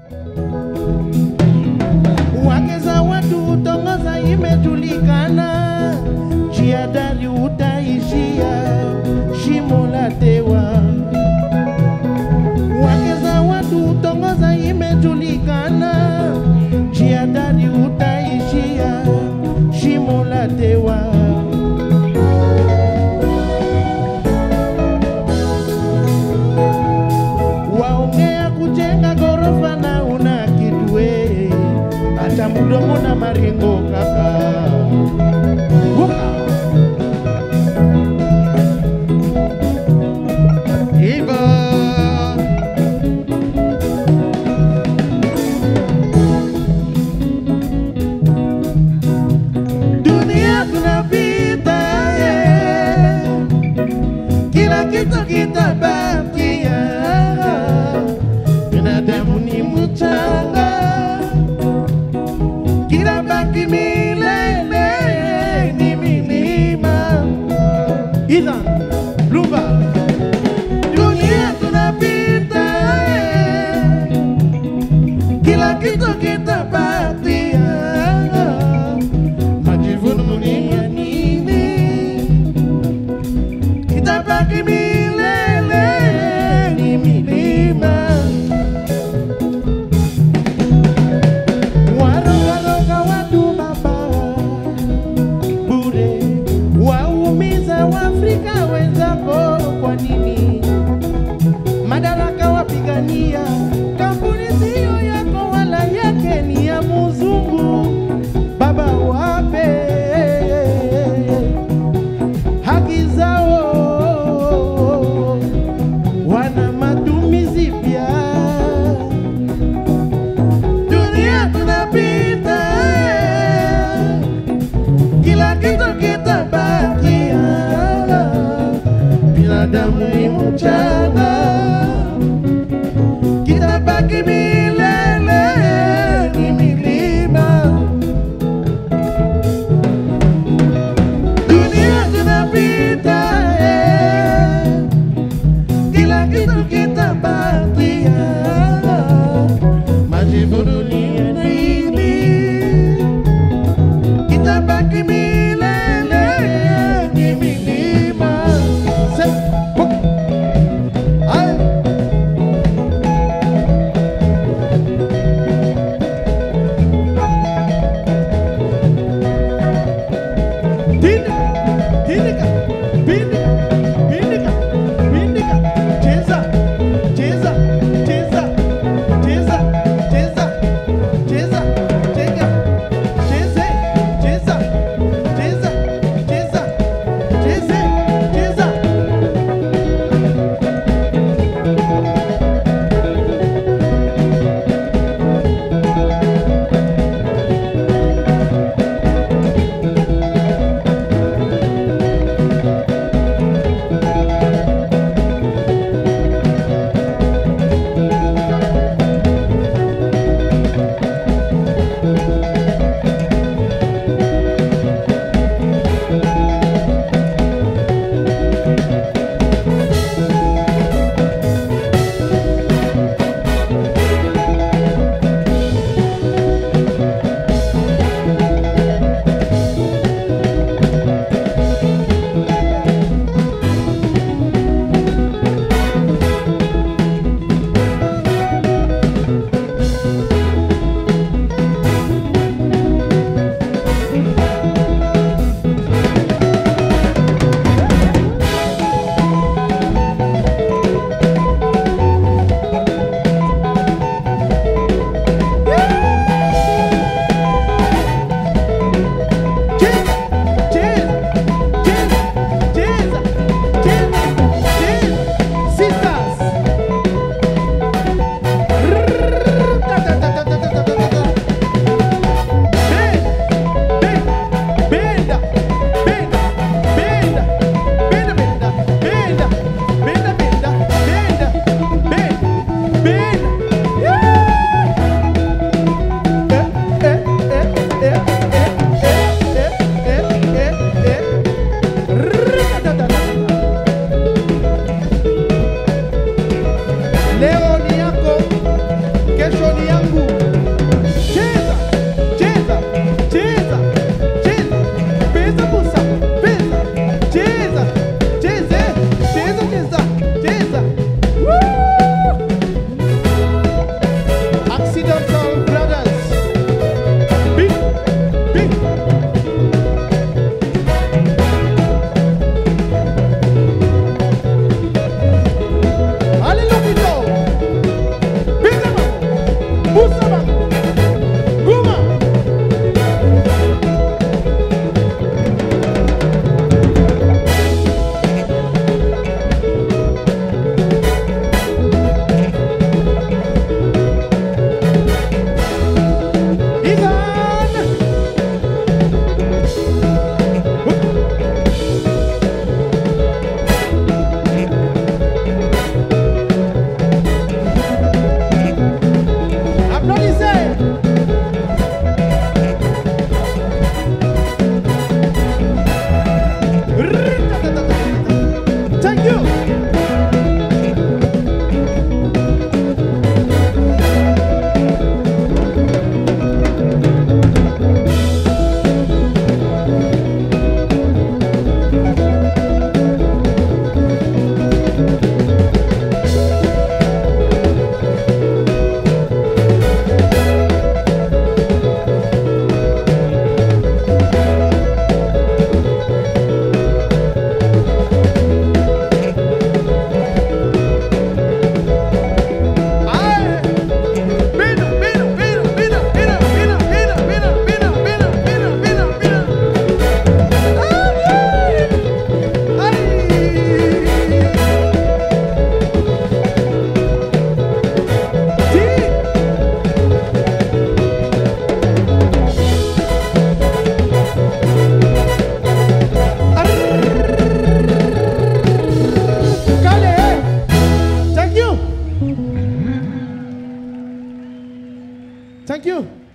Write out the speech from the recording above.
wake za watu tongoza imejulikana, njia dari utaishia shimo la tewa. Wake za watu tongoza imejulikana, njia dari utaishia shimo la tewa. waongea kujenga gorofa na una kidwe hata mdomo na maringo kaka Waka. Iva. Dunia tunapita yeah kila kitu kitabakia. Binadamu ni mchanga, kila baki milele ni milima. Ethan Lumba, dunia tunapita, eh, kila kitu kitabakia. Majivuno ni ya nini? itabaki milele ni milima. Warogaroga watu baba bure, waumiza Waafrika wenzako kwa nini? Madaraka wapigania, kampuni siyo yako wala yake ni ya muzungu. Baba wape haki zao, wana matumizi pia. Dunia tunapita, kila kitu kitabakia. Binadamu ni mchanga, kitabaki milele ni milima. dunia tunapita, eh, kila kitu kitabakia. Majivuno ni ya nini? Kitabaki milele ni milima. Se- Ay. yangu. Cheza, cheza, cheza, cheza. Pesa busa, pesa. Cheza, cheze, cheza, cheza, cheza. Woo! Accidental Brothers. Big, big. Hallelujah. Pesa bang. Busa bang. Guma. Igan. Applaudissez. Thank you. Ay. Vino, vino, vino, vino, vino, vino, vino, vino, vino, vino, vino, vino, vino. Ay, ay. Sí. Kale, eh. Thank you. Thank you.